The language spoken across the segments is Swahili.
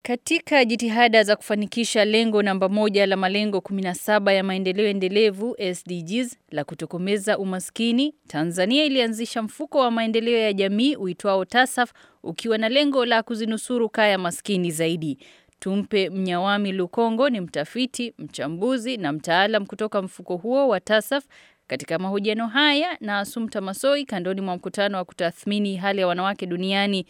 Katika jitihada za kufanikisha lengo namba moja la malengo 17 ya maendeleo endelevu SDGs la kutokomeza umaskini, Tanzania ilianzisha mfuko wa maendeleo ya jamii uitwao TASAF ukiwa na lengo la kuzinusuru kaya maskini zaidi. Tumpe Mnyawami Lukongo ni mtafiti, mchambuzi na mtaalam kutoka mfuko huo wa TASAF katika mahojiano haya na Asumta Masoi kandoni mwa mkutano wa kutathmini hali ya wanawake duniani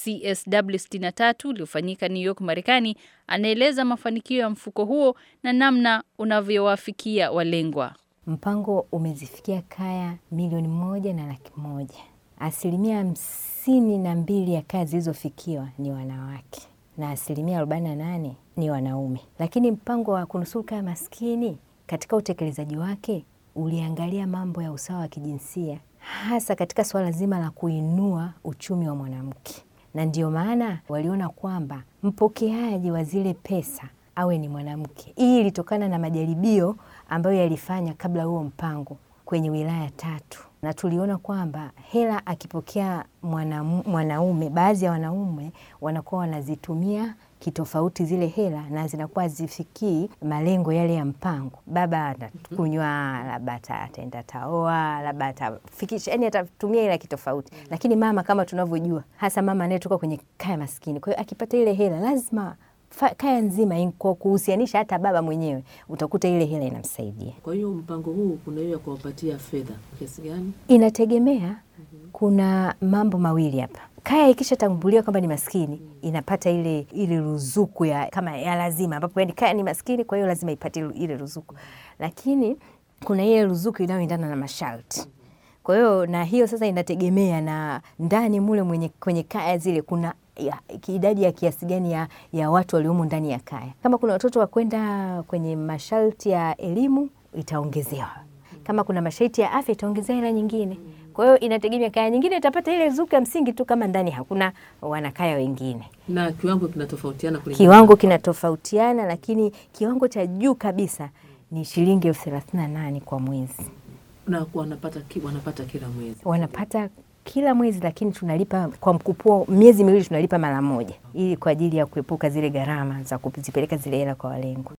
CSW 63 uliofanyika New York, Marekani, anaeleza mafanikio ya mfuko huo na namna unavyowafikia walengwa. Mpango umezifikia kaya milioni moja na laki moja. Asilimia hamsini na mbili ya kaya zilizofikiwa ni wanawake na asilimia arobaini na nane ni wanaume. Lakini mpango wa kunusuru kaya maskini katika utekelezaji wake uliangalia mambo ya usawa wa kijinsia hasa katika suala zima la kuinua uchumi wa mwanamke, na ndio maana waliona kwamba mpokeaji wa zile pesa awe ni mwanamke. Hii ilitokana na majaribio ambayo yalifanya kabla huo mpango kwenye wilaya tatu, na tuliona kwamba hela akipokea mwanaume, baadhi ya wanaume wanakuwa wanazitumia kitofauti zile hela na zinakuwa zifikii malengo yale ya mpango. Baba atakunywa, labda ataenda taoa, labda atafikisha, yani atatumia hela kitofauti. Lakini mama, kama tunavyojua, hasa mama anayetoka kwenye kaya maskini, kwa hiyo akipata ile hela lazima kaya nzima, kwa kuhusianisha hata baba mwenyewe, utakuta ile hela inamsaidia. Kwa hiyo mpango huu kuna hiyo ya kuwapatia fedha kiasi gani? Inategemea. Kuna mambo mawili hapa kaya ikishatambuliwa kwamba ni maskini inapata ile ile ruzuku ya kama ya lazima, ambapo yani kaya ni maskini, kwa hiyo lazima ipate ile ruzuku. Lakini kuna ile ruzuku inayoendana na masharti. Kwa hiyo na hiyo sasa inategemea na ndani mule mwenye kwenye kaya zile kuna ya, idadi ya kiasi gani ya, ya watu waliomo ndani ya kaya. Kama kuna watoto wa kwenda kwenye masharti ya elimu itaongezewa, kama kuna masharti ya afya itaongezewa hela nyingine. Kwa hiyo inategemea, kaya nyingine itapata ile ruzuku ya msingi tu kama ndani hakuna wanakaya wengine. Na kiwango kinatofautiana kulingana, kiwango kinatofautiana, lakini kiwango cha juu kabisa ni shilingi elfu thelathini na nane kwa mwezi, na wanapata, wanapata kila mwezi wanapata kila mwezi, lakini tunalipa kwa mkupuo, miezi miwili tunalipa mara moja, ili kwa ajili ya kuepuka zile gharama za kuzipeleka zile hela kwa walengwa.